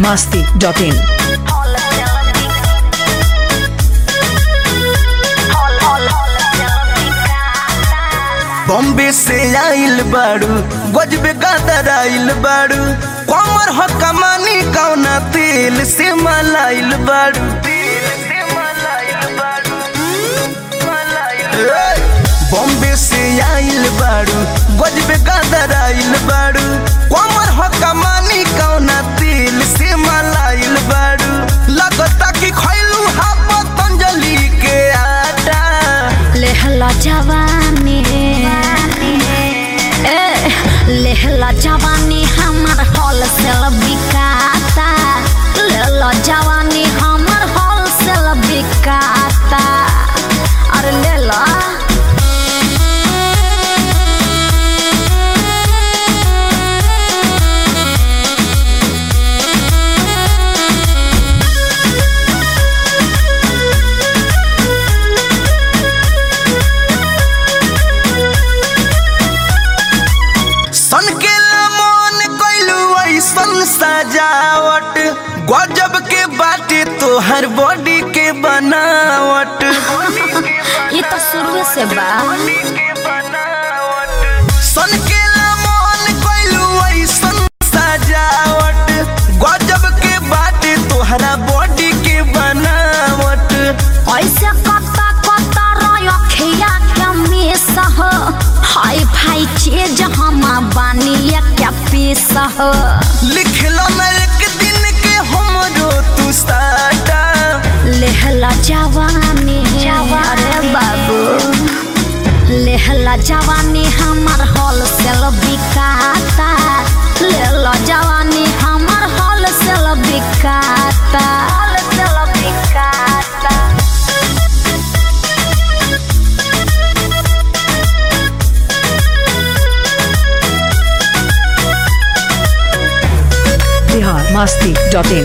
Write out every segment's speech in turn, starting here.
masti.in. Bombay से आइल बाड़ू गजबे गादर आइल बाड़ू कमर ह कमानी कौना तेल से मलाइल बाड़ू ए, बॉम्बे से आइल बाड़ू गजबे गादर आइल बाड़ू कमर ह कमानी कौना तेल से मलाइल बाड़ू लगता कि खैलू हा पतंजलि के आटा लेहला जवानी ए लेहला जवानी हमर होलसेल बिकाता लेला जवानी हमर होलसेल बिकाता अरे लेला सन के मन कैलू ऐसन सजावट गजब के बाटे तोहर बॉडी के बनावट ये तो शुरू से बा सन के मन कैलू ऐसन सजावट गजब के बाटे तोहरा बॉडी के बनावट ऐसे कता कता रखिया के मिस हो हाई फाई चीज हम बानी क्या पीस हो लिखलो न एक दिन के हमरो तू साटा लेहला जवानी अरे बाबू लेहला जवानी हमर होलसेल बिकाता लेला जवानी हमर होलसेल बिकाता होलसेल बिकाता Bihar masti.in.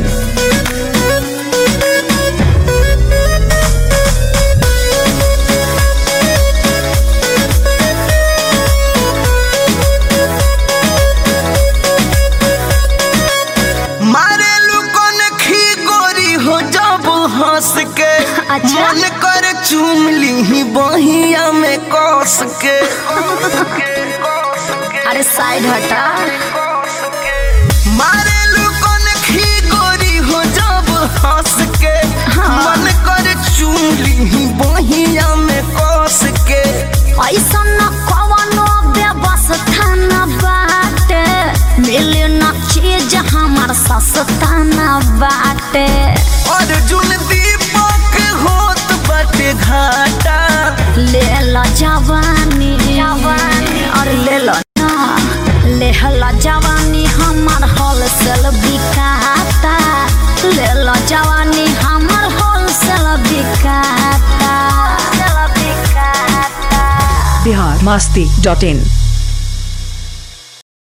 मारे लुकन खी गोरी हो जब हंस के अच्छा। मन कर चूम ली बहिया में कस के अरे साइड हटा मारे लुकन खी गोरी हो जब हंस के मन कर चूम ली बहिया में कस के ऐसा न कवनो व्यवस्था न बाटे मिले न चीज हमार सस्ता न बाटे अर्जुन दीपक होत बाटे घाटा ले ला जवानी और ले ला ना ले ला जवानी हमार होलसेल बिकाता ले ला जवानी हमार होलसेल बिकाता होलसेल बिकाता Bihar masti.in.